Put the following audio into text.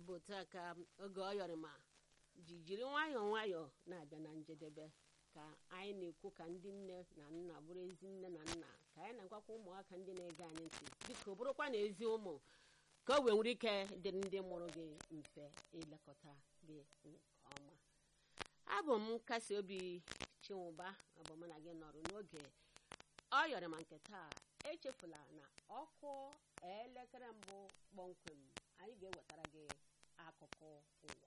bụ taa ka oge ọ yọrịma ji jiri nwayọọ nwayọọ na-abịa na njedebe ka anyị na-ekwu ka ndị nne na nna bụrụ ezi nne na nna ka anyị na-agwakwa ụmụaka ndị na-ege anyị ntị biko bụrụkwa na ezi ụmụ ka o wee nwere ike dịrị ndị mụrụ gị mfe ilekọta gị nke ọma abụ m nkasi obi chinwụba abụ m na gị nọrụ n'oge ọ yọrọ ma nke taa echefula na ọkụ elekere mbụ kpọmkwem anyị ga-ewetara gị akụkọ ụwa